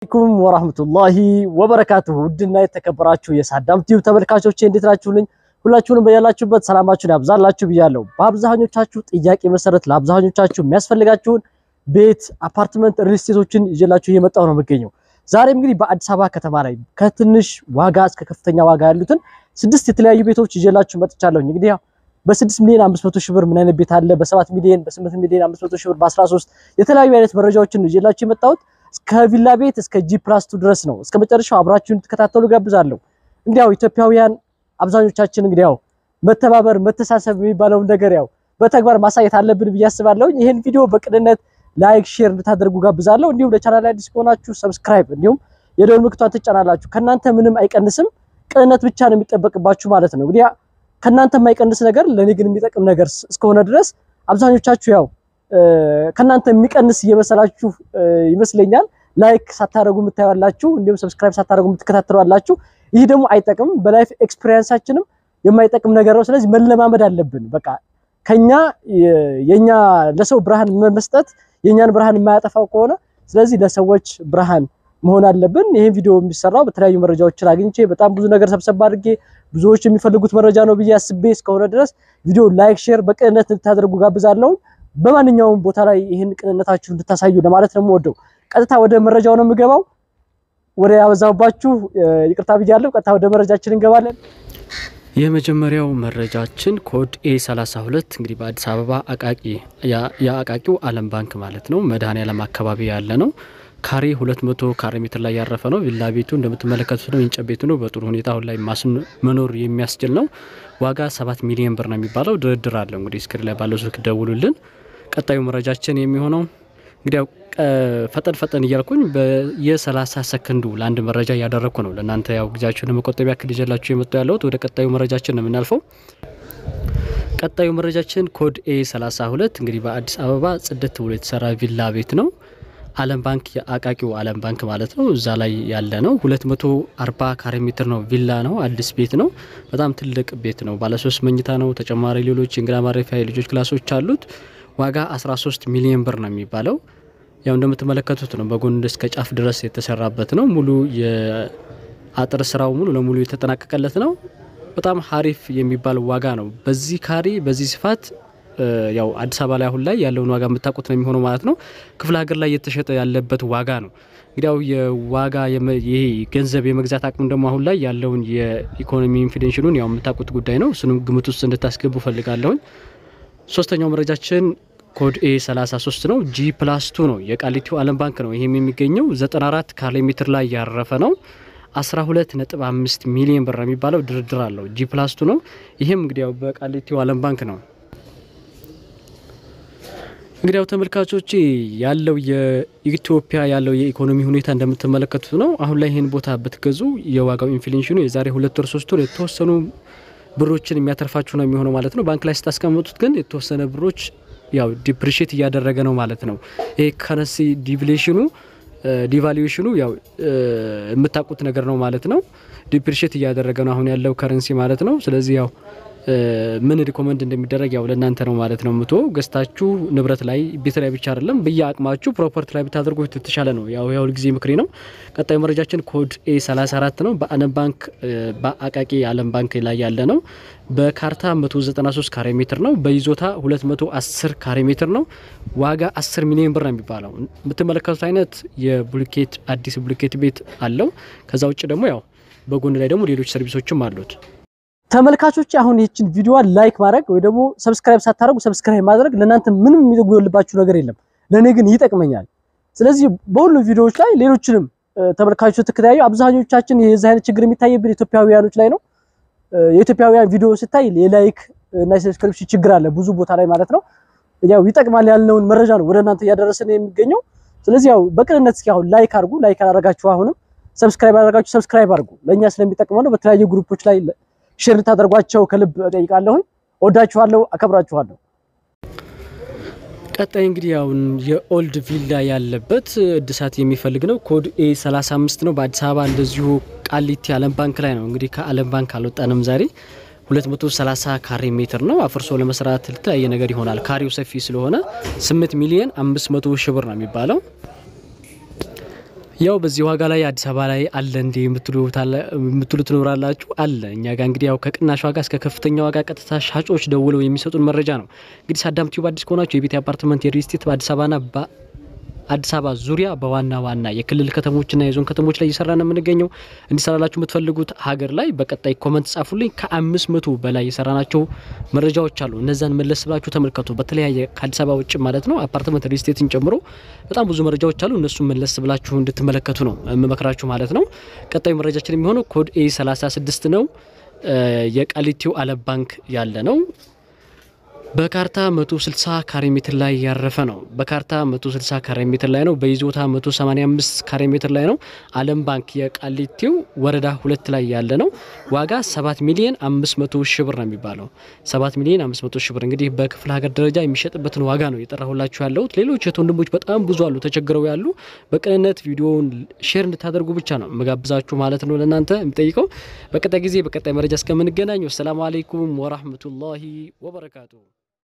አለይኩም ወራህመቱላሂ ወበረካቱሁ ውድና የተከበራችሁ የሳዳም ቲዩብ ተመልካቾቼ እንዴት ናችሁልኝ? ሁላችሁንም በያላችሁበት ሰላማችሁን ያብዛላችሁ ብያለሁ። በአብዛኞቻችሁ ጥያቄ መሰረት ለአብዛኞቻችሁ የሚያስፈልጋችሁን ቤት፣ አፓርትመንት፣ ሪል ስቴቶችን ይዤላችሁ እየመጣሁ ነው የምገኘው። ዛሬም እንግዲህ በአዲስ አበባ ከተማ ላይ ከትንሽ ዋጋ እስከ ከፍተኛ ዋጋ ያሉትን ስድስት የተለያዩ ቤቶች ይዤላችሁ መጥቻለሁ። እንግዲህ ያው በስድስት ሚሊዮን አምስት መቶ ሺህ ብር ምን አይነት ቤት አለ፣ በሰባት ሚሊዮን በስምንት ሚሊዮን አምስት መቶ ሺህ ብር በአስራ ሶስት የተለያዩ አይነት መረጃዎችን ነው ይዤላችሁ የመጣሁት እስከ ቪላ ቤት እስከ ጂ ፕላስ ቱ ድረስ ነው። እስከ መጨረሻው አብራችሁን ትከታተሉ ጋብዛለሁ። እንግዲህ ያው ኢትዮጵያውያን አብዛኞቻችን እንግዲህ ያው መተባበር መተሳሰብ የሚባለውን ነገር ያው በተግባር ማሳየት አለብን ብዬ አስባለሁ። ይህን ቪዲዮ በቅንነት ላይክ፣ ሼር እንድታደርጉ ጋብዛለሁ። እንዲሁም ለቻናል አዲስ ከሆናችሁ ሰብስክራይብ፣ እንዲሁም የደወል ምልክቷን ትጫናላችሁ። ከእናንተ ምንም አይቀንስም፣ ቅንነት ብቻ ነው የሚጠበቅባችሁ ማለት ነው። እንግዲህ ከእናንተ የማይቀንስ ነገር ለእኔ ግን የሚጠቅም ነገር እስከሆነ ድረስ አብዛኞቻችሁ ያው ከእናንተ የሚቀንስ እየመሰላችሁ ይመስለኛል። ላይክ ሳታደርጉ የምታዩላችሁ እንዲሁም ሰብስክራይብ ሳታደርጉ የምትከታተሏላችሁ። ይህ ደግሞ አይጠቅምም፣ በላይፍ ኤክስፒሪየንሳችንም የማይጠቅም ነገር ነው። ስለዚህ መለማመድ አለብን። በቃ ከኛ የኛ ለሰው ብርሃን መስጠት የኛን ብርሃን የማያጠፋው ከሆነ ስለዚህ ለሰዎች ብርሃን መሆን አለብን። ይህን ቪዲዮ የሚሰራው በተለያዩ መረጃዎችን አግኝቼ በጣም ብዙ ነገር ሰብሰብ አድርጌ ብዙዎች የሚፈልጉት መረጃ ነው ብዬ አስቤ እስከሆነ ድረስ ቪዲዮ ላይክ፣ ሼር በቅንነት እንድታደርጉ ጋብዛለሁ። በማንኛውም ቦታ ላይ ይህን ቅንነታችሁ እንድታሳዩ ለማለት ነው የምወደው። ቀጥታ ወደ መረጃው ነው የምገባው። ወደ ያበዛውባችሁ ይቅርታ ብያለሁ። ቀጥታ ወደ መረጃችን እንገባለን። የመጀመሪያው መረጃችን ኮድ ኤ 32 እንግዲህ በአዲስ አበባ አቃቂ የአቃቂው ዓለም ባንክ ማለት ነው መድኃኔዓለም አካባቢ ያለ ነው። ካሬ 200 ካሬ ሜትር ላይ ያረፈ ነው። ቪላ ቤቱ እንደምትመለከቱት ነው። የእንጨት ቤቱ ነው። በጥሩ ሁኔታ አሁን ላይ መኖር የሚያስችል ነው። ዋጋ 7 ሚሊዮን ብር ነው የሚባለው። ድርድር አለው። እንግዲህ ስክሪን ላይ ባለው ስልክ ደውሉልን። ቀጣዩ መረጃችን የሚሆነው እንግዲህ ፈጠን ፈጠን እያልኩኝ በየ30 ሰከንዱ ለአንድ መረጃ እያደረግኩ ነው። ለእናንተ ያው ጊዜያችሁን ለመቆጠብ ያክል ይዤላችሁ የመጡ ያለሁት ወደ ቀጣዩ መረጃችን ነው የምናልፈው። ቀጣዩ መረጃችን ኮድ ኤ 32 እንግዲህ በአዲስ አበባ ጽድት ብሎ የተሰራ ቪላ ቤት ነው። ዓለም ባንክ የአቃቂው ዓለም ባንክ ማለት ነው። እዛ ላይ ያለ ነው። 240 ካሬ ሜትር ነው። ቪላ ነው። አዲስ ቤት ነው። በጣም ትልቅ ቤት ነው። ባለሶስት መኝታ ነው። ተጨማሪ ሌሎች የእንግዳ ማረፊያ የልጆች ክላሶች አሉት። ዋጋ 13 ሚሊዮን ብር ነው የሚባለው። ያው እንደምትመለከቱት ነው። በጎን እስከ ጫፍ ድረስ የተሰራበት ነው። ሙሉ የአጥር ስራው ሙሉ ለሙሉ የተጠናቀቀለት ነው። በጣም ሀሪፍ የሚባል ዋጋ ነው። በዚህ ካሬ በዚህ ስፋት ያው አዲስ አበባ ላይ አሁን ላይ ያለውን ዋጋ የምታውቁት ነው የሚሆነው ማለት ነው። ክፍለ ሀገር ላይ እየተሸጠ ያለበት ዋጋ ነው። እንግዲያው የዋጋ ይሄ ገንዘብ የመግዛት አቅም ደግሞ አሁን ላይ ያለውን የኢኮኖሚ ኢንፍሌሽኑን ያው የምታውቁት ጉዳይ ነው። እሱንም ግምት ውስጥ እንድታስገቡ ፈልጋለሁኝ። ሶስተኛው መረጃችን ኮድ ኤ 33 ነው። ጂ ፕላስ ቱ ነው። የቃሊቲው ዓለም ባንክ ነው። ይህም የሚገኘው 94 ካሬ ሜትር ላይ ያረፈ ነው። 12.5 ሚሊዮን ብር የሚባለው ድርድር አለው። ጂ ፕላስ ቱ ነው። ይህም እንግዲያው በቃሊቲው ዓለም ባንክ ነው። እንግዲያው ተመልካቾች ያለው የኢትዮጵያ ያለው የኢኮኖሚ ሁኔታ እንደምትመለከቱት ነው። አሁን ላይ ይህን ቦታ ብትገዙ የዋጋው ኢንፍሌሽኑ የዛሬ ሁለት ወር ሶስት ወር የተወሰኑ ብሮችን የሚያተርፋችሁ ነው የሚሆነው ማለት ነው። ባንክ ላይ ስታስቀምጡት ግን የተወሰነ ብሮች ያው ዲፕሪሽት እያደረገ ነው ማለት ነው። ይሄ ከረንሲ ዲቪሌሽኑ ዲቫሉዌሽኑ ያው የምታውቁት ነገር ነው ማለት ነው። ዲፕሪሽት እያደረገ ነው አሁን ያለው ከረንሲ ማለት ነው። ስለዚህ ያው ምን ሪኮመንድ እንደሚደረግ ያው ለእናንተ ነው ማለት ነው። ምቶ ገዝታችሁ ንብረት ላይ ቤት ላይ ብቻ አይደለም በየአቅማችሁ ፕሮፐርቲ ላይ ብታደርጉ የተሻለ ነው። ያው የሁል ጊዜ ምክሬ ነው። ቀጣዩ መረጃችን ኮድ ኤ 34 ነው። በዓለም ባንክ በአቃቂ ዓለም ባንክ ላይ ያለ ነው። በካርታ 193 ካሬ ሜትር ነው። በይዞታ 210 ካሬ ሜትር ነው። ዋጋ 10 ሚሊዮን ብር ነው የሚባለው። የምትመለከቱት አይነት የቡልኬት አዲስ ቡልኬት ቤት አለው። ከዛ ውጭ ደግሞ ያው በጎን ላይ ደግሞ ሌሎች ሰርቪሶችም አሉት። ተመልካቾች አሁን ይህችን ቪዲዮዋን ላይክ ማድረግ ወይ ደግሞ ሰብስክራይብ ሳታደርጉ ሰብስክራይብ ማድረግ ለእናንተ ምንም የሚጎልባችሁ ነገር የለም፣ ለእኔ ግን ይጠቅመኛል። ስለዚህ በሁሉም ቪዲዮዎች ላይ ሌሎችንም ተመልካቾች ተከታዩ አብዛኞቻችን የዚህ አይነት ችግር የሚታይብን ኢትዮጵያውያኖች ላይ ነው። የኢትዮጵያውያን ቪዲዮ ስታይ የላይክ እና የሰብስክሪፕሽን ችግር አለ ብዙ ቦታ ላይ ማለት ነው። ያው ይጠቅማል ያልነውን መረጃ ነው ወደ እናንተ እያደረሰን የሚገኘው። ስለዚህ ያው በቅንነት እስኪ አሁን ላይክ አድርጉ። ላይክ አላደረጋችሁ አሁንም ሰብስክራይብ አደረጋችሁ ሰብስክራይብ አድርጉ። ለእኛ ስለሚጠቅመው ነው። በተለያዩ ግሩፖች ላይ ሼር ልታደርጓቸው ከልብ እጠይቃለሁ። ወዳችኋለሁ፣ አከብራችኋለሁ። ቀጣይ እንግዲህ አሁን የኦልድ ቪላ ያለበት እድሳት የሚፈልግ ነው። ኮድ ኤ 35 ነው። በአዲስ አበባ እንደዚሁ ቃሊቲ ዓለም ባንክ ላይ ነው። እንግዲህ ከዓለም ባንክ አልወጣንም ዛሬ 230 ካሬ ሜትር ነው። አፍርሶ ለመስራት የተለያየ ነገር ይሆናል። ካሬው ሰፊ ስለሆነ 8 ሚሊዮን 500 ሺህ ብር ነው የሚባለው። ያው በዚህ ዋጋ ላይ አዲስ አበባ ላይ አለ እንዴ የምትሉ ትኖራላችሁ። አለ እኛ ጋር እንግዲህ ያው ከቅናሽ ዋጋ እስከ ከፍተኛ ዋጋ ቀጥታ ሻጮች ደውለው የሚሰጡን መረጃ ነው። እንግዲህ ሳዳም ቲዩብ አዲስ ከሆናችሁ የቤት አፓርትመንት የሪል ስቴት በአዲስ አበባና አዲስ አበባ ዙሪያ በዋና ዋና የክልል ከተሞችና የዞን ከተሞች ላይ እየሰራ ነው የምንገኘው። እንዲሰራላችሁ የምትፈልጉት ሀገር ላይ በቀጣይ ኮመንት ጻፉልኝ። ከአምስት መቶ በላይ የሰራናቸው መረጃዎች አሉ። እነዛን መለስ ብላችሁ ተመልከቱ። በተለያየ ከአዲስ አበባ ውጭ ማለት ነው አፓርትመንት ሪል ስቴትን ጨምሮ በጣም ብዙ መረጃዎች አሉ። እነሱን መለስ ብላችሁ እንድትመለከቱ ነው የምመክራችሁ ማለት ነው። ቀጣዩ መረጃችን የሚሆነው ኮድ ኤ 36 ነው። የቃሊቲው አለም ባንክ ያለ ነው። በካርታ 160 ካሬ ሜትር ላይ ያረፈ ነው። በካርታ 160 ካሬ ሜትር ላይ ነው። በይዞታ 185 ካሬ ሜትር ላይ ነው። አለም ባንክ የቃሊቲው ወረዳ ሁለት ላይ ያለ ነው። ዋጋ 7 ሚሊዮን 500 ሺህ ብር ነው የሚባለው። 7 ሚሊዮን 500 ሺህ ብር እንግዲህ በክፍለ ሀገር ደረጃ የሚሸጥበትን ዋጋ ነው የጠራሁላችሁ ያለሁት። ሌሎች የት ወንድሞች በጣም ብዙ አሉ ተቸግረው ያሉ። በቅንነት ቪዲዮውን ሼር እንድታደርጉ ብቻ ነው መጋብዛችሁ ማለት ነው ለእናንተ የሚጠይቀው። በቀጣይ ጊዜ በቀጣይ መረጃ እስከምንገናኝ ወሰላሙ አሌይኩም ወራህመቱላሂ ወበረካቱ።